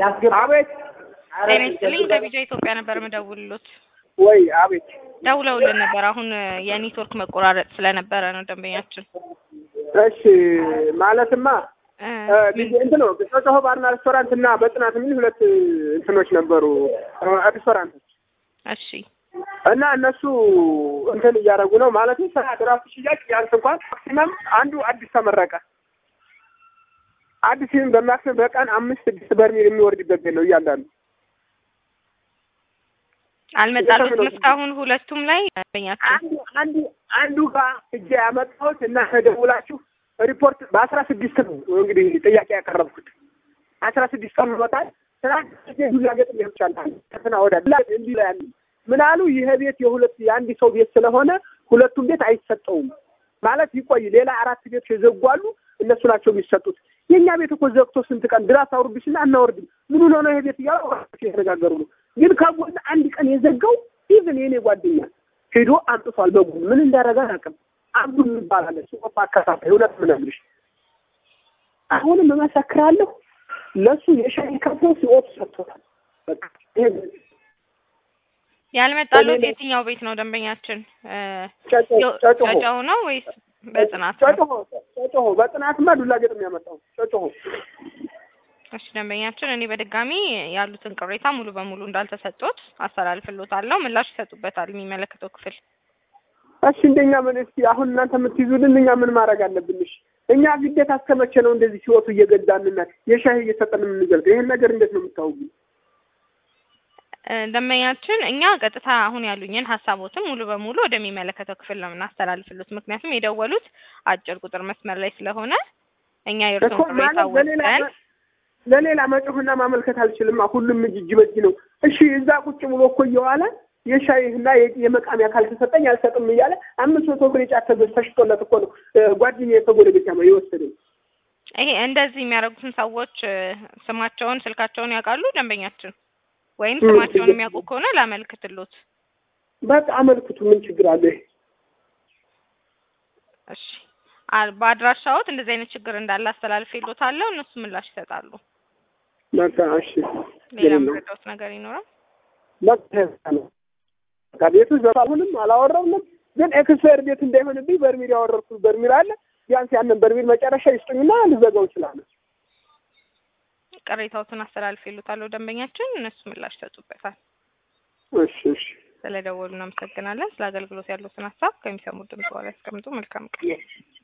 አቤት ጤና ይስጥልኝ ከቢጃ ኢትዮጵያ ነበር የምደውልሎት። ወይ አቤት ደውለውልን ነበር። አሁን የኔትወርክ መቆራረጥ ስለነበረ ነው ደንበኛችን። እሺ ማለትማ እ እንትን ነው ጮጮሆ ባርና ሬስቶራንት እና በጽናት የሚል ሁለት እንትኖች ነበሩ ሬስቶራንቶች እሺ እና እነሱ እንትን እያደረጉ ነው ማለት ስራ ድራፍት ሽያጭ ቢያንስ እንኳን ማክሲመም አንዱ አዲስ ተመረቀ አዲስ ይህም በማክሲመም በቀን አምስት ስድስት በርሜል የሚወርድበት ቤት ነው እያንዳንዱ አልመጣሉትም እስካሁን ሁለቱም ላይ ደንበኛችን አንዱ አንዱ አንዱ ጋር እጄ ያመጣሁት እና ተደውላችሁ ሪፖርት በአስራ ስድስት ነው እንግዲህ ጥያቄ ያቀረብኩት አስራ ስድስት ቀን ሆኖታል። ትናንት ዱላ ገጥም ይቻል ከትና ወዳ ዱላ እንዲህ ላይ ያለ ምን አሉ? ይሄ ቤት የሁለት የአንድ ሰው ቤት ስለሆነ ሁለቱም ቤት አይሰጠውም ማለት ይቆይ። ሌላ አራት ቤት የዘጉ አሉ፣ እነሱ ናቸው የሚሰጡት። የእኛ ቤት እኮ ዘግቶ ስንት ቀን ድራስ አውርድሽና አናወርድም ምን ሆነ ነው ይሄ ቤት እያሉ የተነጋገሩ ነው። ግን ከጎን አንድ ቀን የዘጋው ኢቭን የኔ ጓደኛ ሄዶ አምጥቷል። በጎን ምን እንዳደረገ አላውቅም። አንዱ እንባላለን ሱቆፍ አከፋፋይ እውነት ምነግርሽ አሁንም እመሰክራለሁ ለሱ የሻይ ከፍሎ ሲኦፍ ሰጥቶታል። በቃ ይሄ ያልመጣሉት የትኛው ቤት ነው ደንበኛችን? እ ጨጮ- ጨጮሆ ጨጨሆ ነው ወይስ በጽናት ነው? ጨጮሆ ጨጮሆ በጽናትማ ዱላ ገጥ የሚያመጣው ጨጮሆ እሺ ደንበኛችን፣ እኔ በድጋሚ ያሉትን ቅሬታ ሙሉ በሙሉ እንዳልተሰጡት አስተላልፍሎታለሁ። ምላሽ ይሰጡበታል የሚመለከተው ክፍል። እሺ እንደኛ ምን እስኪ አሁን እናንተ የምትይዙልን እኛ ምን ማድረግ አለብን? እሺ እኛ ግዴታ እስከ መቼ ነው እንደዚህ ሲወቱ እየገዛንና የሻይ እየሰጠን የምንገልጥ? ይሄን ነገር እንዴት ነው የምታውቁ? እ ደንበኛችን እኛ ቀጥታ አሁን ያሉኝን ሀሳቦትን ሙሉ በሙሉ ወደሚመለከተው ክፍል ነው የምናስተላልፍሉት። ምክንያቱም የደወሉት አጭር ቁጥር መስመር ላይ ስለሆነ እኛ እኮ የእርስዎን ቅሬታ ማለት ለሌላ ወስደን ለሌላ መጮህና ማመልከት አልችልማ። ሁሉም እጅ እጅ በእጅ ነው። እሺ እዛ ቁጭ ብሎ እኮ እየዋለ የሻይና የ- የመቃሚያ ካልተሰጠኝ አልሰጥም እያለ አምስት መቶ ብር የጫት ተገዝ ተሽጦለት እኮ ነው ጓደኛ የተጎረቤት ያማ የወሰደው። ይሄ እንደዚህ የሚያደርጉትን ሰዎች እ ስማቸውን፣ ስልካቸውን ያውቃሉ ደንበኛችን? ወይም እ ስማቸውን ችግር የሚያውቁ ከሆነ ላመልክትሎት። በቃ አመልክቱ። ምን ችግር አለ? እሺ አ- በአድራሻዎት እንደዚህ አይነት ችግር እንዳለ አስተላልፌሎታለሁ። እነሱ ምላሽ ይሰጣሉ። በቃ እሺ። ሌላ ምንም ነው። የምረዳዎት ነገር ይኖራል? በቃ ነው። በቃ ቤቱ ዘፋሁንም አላወራውንም፣ ግን ኤክስፓየር ቤት እንዳይሆንብኝ በርሚል ያወረድኩት በርሚል አለ። ቢያንስ ያንን በርሚል መጨረሻ ይስጡኝና ልዘጋው እችላለሁ። ቅሬታዎትን አስተላልፌሎታለሁ ደንበኛችን፣ እነሱ ምላሽ ይሰጡበታል። እሺ እሺ። ስለደወሉ እናመሰግናለን። ስለ አገልግሎት ያሉትን ሀሳብ ከሚሰሙት ድምጽ በኋላ ያስቀምጡ። መልካም ቀን።